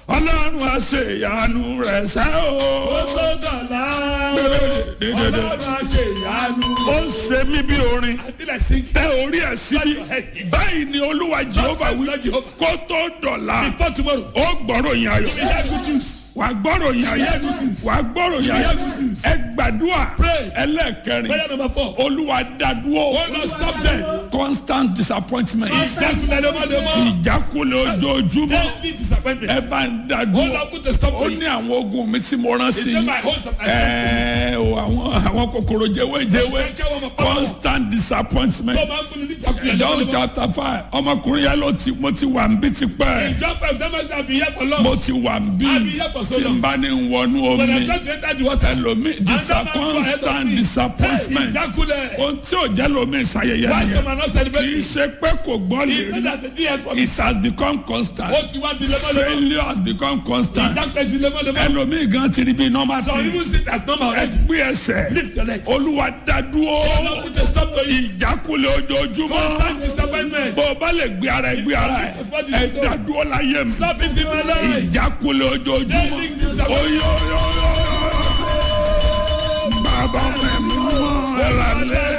ọlọ́run àṣeyanu rẹ̀ sẹ́ o. ó tó dọ̀la ọlọ́run àṣeyanu. ó ń ṣe mí bí orin I feel like singing. tẹ orí ẹ̀ síbi báyìí ni olúwa jehova wí kó tó dọ̀la Before tomorrow. ó gbọ́rọ̀ yín ayọ̀ We hear good news. wà gbọ́rọ̀ yín ayọ̀ wà gbọ́rọ̀ yín ayọ̀ ẹ gbàdúrà Pray. ẹlẹ́ẹ̀kẹrin Prayer number four. olúwa dádúró Oh Lord, stop them. constant disappointment Ìjákulẹ̀ lemọ́lemọ́. ìjákulẹ̀ ojoojúmọ́ Daily disappointment. ẹ bá ń Oh dádúró Lord, put a stop ó to ní it. àwọn ogun mi tí mo rán sí It's not my host of ẹ o àwọn àwọn kòkòrò jẹwéjẹwé constant disappointment Tó máa ń fún ni ní ìjákulẹ̀ John lemọ́lemọ́. chapter five ọmọkùnrin yẹn ló ti mo ti wà ń bí tipẹ́ Ìjọba ìdámẹ́sì àbí ìyá for long. mo ti wà ń bí Àbí ìyá for so tí n long. bá ní wọnú When I'm omi trying to enter the water. ẹlòmí disa Another man go ahead of constant me. disappointment Ìjákulẹ̀. ohun tí ò jẹ́ lómi ìṣayẹyẹ Why nìyẹn some are not kì í celebrating? ṣe pé kò gbọ́ lè It's not rí that the DS for it has become constant Ó ti wá di lemọ́lemọ́. failure has become constant Ìjákulẹ̀ di lemọ́lemọ́. ẹlòmí gan ti rí bí normal Some thing even sit as normal already. ẹgbẹ́ ẹsẹ̀ Lift your legs. olúwa dádúró Oh Lord, put a stop to it. ìjákulẹ̀ ojoojúmọ́ Constant disappointment. bó o bá lè gbé ara ẹ gbé ara ẹ ẹ dádúró láyé mi Stop it in my life. ìjákulẹ̀ ojoojúmọ́ Daily disappointment. oyoyoyo bàbá mi mú ẹ̀rọ alẹ́